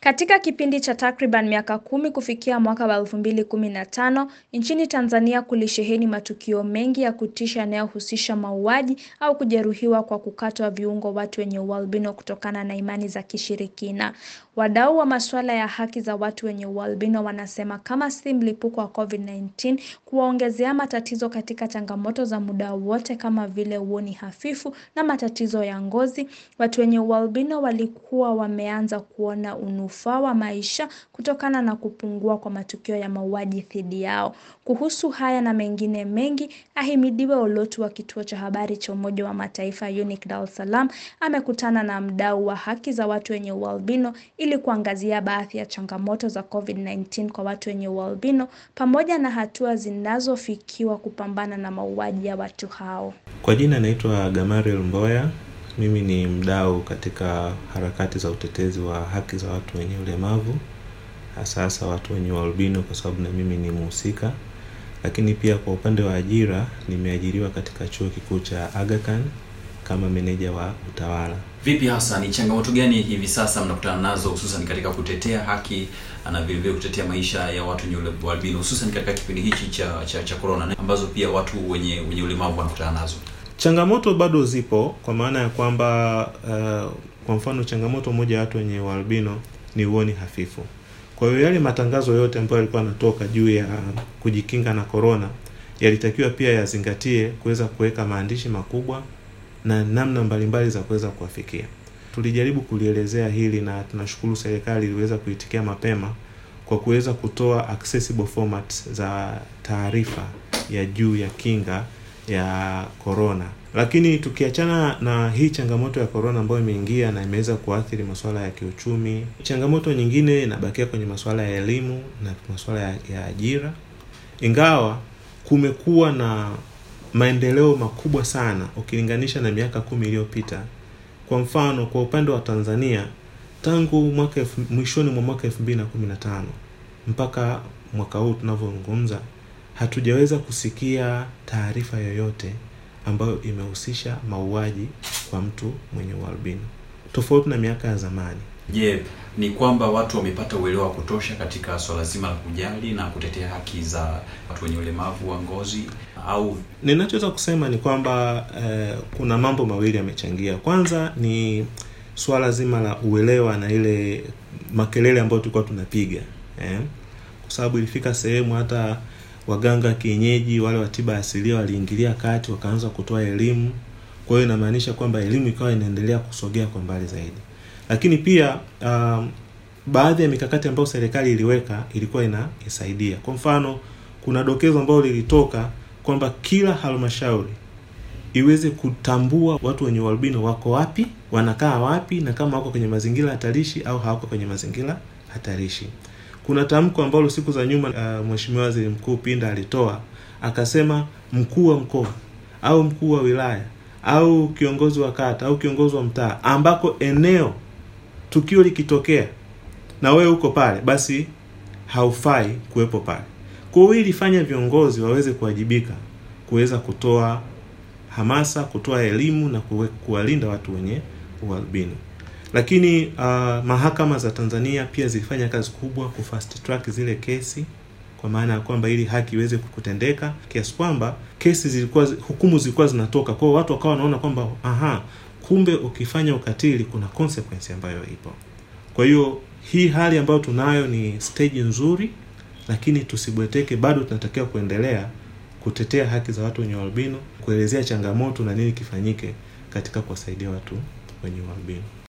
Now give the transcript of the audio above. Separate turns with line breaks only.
Katika kipindi cha takriban miaka kumi kufikia mwaka wa 2015, nchini Tanzania kulisheheni matukio mengi ya kutisha yanayohusisha mauaji au kujeruhiwa kwa kukatwa viungo watu wenye ualbino kutokana na imani za kishirikina. Wadau wa masuala ya haki za watu wenye ualbino wanasema kama si mlipuko wa COVID-19 kuwaongezea matatizo katika changamoto za muda wote kama vile uoni hafifu na matatizo ya ngozi, watu wenye ualbino walikuwa wameanza kuona unufaa wa maisha kutokana na kupungua kwa matukio ya mauaji dhidi yao. Kuhusu haya na mengine mengi, Ahimidiwe Olotu wa kituo cha habari cha Umoja wa Mataifa UNIC Dar es Salaam amekutana na mdau wa haki za watu wenye ualbino ili kuangazia baadhi ya changamoto za COVID-19 kwa watu wenye ualbino pamoja na hatua zinazofikiwa kupambana na mauaji ya watu hao.
Kwa jina naitwa Gamariel Mboya. Mimi ni mdau katika harakati za utetezi wa haki za watu wenye ulemavu, hasa hasa watu wenye ualbino, kwa sababu na mimi ni mhusika. Lakini pia kwa upande wa ajira, nimeajiriwa katika chuo kikuu cha Aga Khan kama meneja wa utawala.
Vipi hasa, ni changamoto gani hivi sasa mnakutana nazo hususan katika kutetea haki na vile vile kutetea maisha ya watu wenye ualbino hususan katika kipindi hichi cha cha, cha corona ambazo pia watu wenye wenye ulemavu wanakutana nazo?
Changamoto bado zipo kwa maana ya kwamba uh, kwa mfano changamoto moja ya watu wenye ualbino ni uoni hafifu. Kwa hiyo yale matangazo yote ambayo yalikuwa yanatoka juu ya kujikinga na corona yalitakiwa pia yazingatie kuweza kuweka maandishi makubwa na namna mbalimbali za kuweza kuwafikia. Tulijaribu kulielezea hili na tunashukuru serikali iliweza kuitikia mapema kwa kuweza kutoa accessible formats za taarifa ya juu ya kinga ya corona. Lakini tukiachana na hii changamoto ya corona ambayo imeingia na imeweza kuathiri masuala ya kiuchumi, changamoto nyingine inabakia kwenye masuala ya elimu na masuala ya, ya ajira, ingawa kumekuwa na maendeleo makubwa sana ukilinganisha na miaka kumi iliyopita. Kwa mfano, kwa upande wa Tanzania tangu mwaka mwishoni mwa mwaka 2015 mpaka mwaka huu tunavyozungumza hatujaweza kusikia taarifa yoyote ambayo imehusisha mauaji kwa mtu mwenye ualbino, tofauti na miaka ya zamani.
Je, yeah, ni kwamba watu wamepata uelewa wa kutosha katika swala zima la kujali na kutetea haki za watu wenye ulemavu wa ngozi au?
Ninachoweza kusema ni kwamba eh, kuna mambo mawili yamechangia. Kwanza ni swala zima la uelewa na ile makelele ambayo tulikuwa tunapiga eh, kwa sababu ilifika sehemu hata waganga kienyeji wale wa tiba asilia waliingilia kati wakaanza kutoa elimu. Kwa hiyo inamaanisha kwamba elimu ikawa inaendelea kusogea kwa mbali zaidi, lakini pia um, baadhi ya mikakati ambayo serikali iliweka ilikuwa inasaidia. Kwa mfano, kuna dokezo ambalo lilitoka kwamba kila halmashauri iweze kutambua watu wenye ualbino wako wapi, wanakaa wapi, na kama wako kwenye mazingira hatarishi au hawako kwenye mazingira hatarishi. Kuna tamko ambalo siku za nyuma uh, Mheshimiwa Waziri Mkuu Pinda alitoa akasema, mkuu wa mkoa au mkuu wa wilaya au kiongozi wa kata au kiongozi wa mtaa ambako eneo tukio likitokea na wewe uko pale, basi haufai kuwepo pale. Kwa hiyo ilifanya viongozi waweze kuwajibika kuweza kutoa hamasa, kutoa elimu na kuwalinda watu wenye ualbino. Lakini uh, mahakama za Tanzania pia zilifanya kazi kubwa ku fast track zile kesi, kwa maana ya kwamba ili haki iweze kutendeka, kiasi kwamba kesi zilikuwa, hukumu zilikuwa zinatoka. Kwa hiyo watu wakawa wanaona kwamba aha, kumbe ukifanya ukatili kuna consequence ambayo ipo. Kwa hiyo hii hali ambayo tunayo ni stage nzuri, lakini tusibweteke, bado tunatakiwa kuendelea kutetea haki za watu wenye ualbino, kuelezea changamoto na nini kifanyike katika kuwasaidia watu wenye ualbino.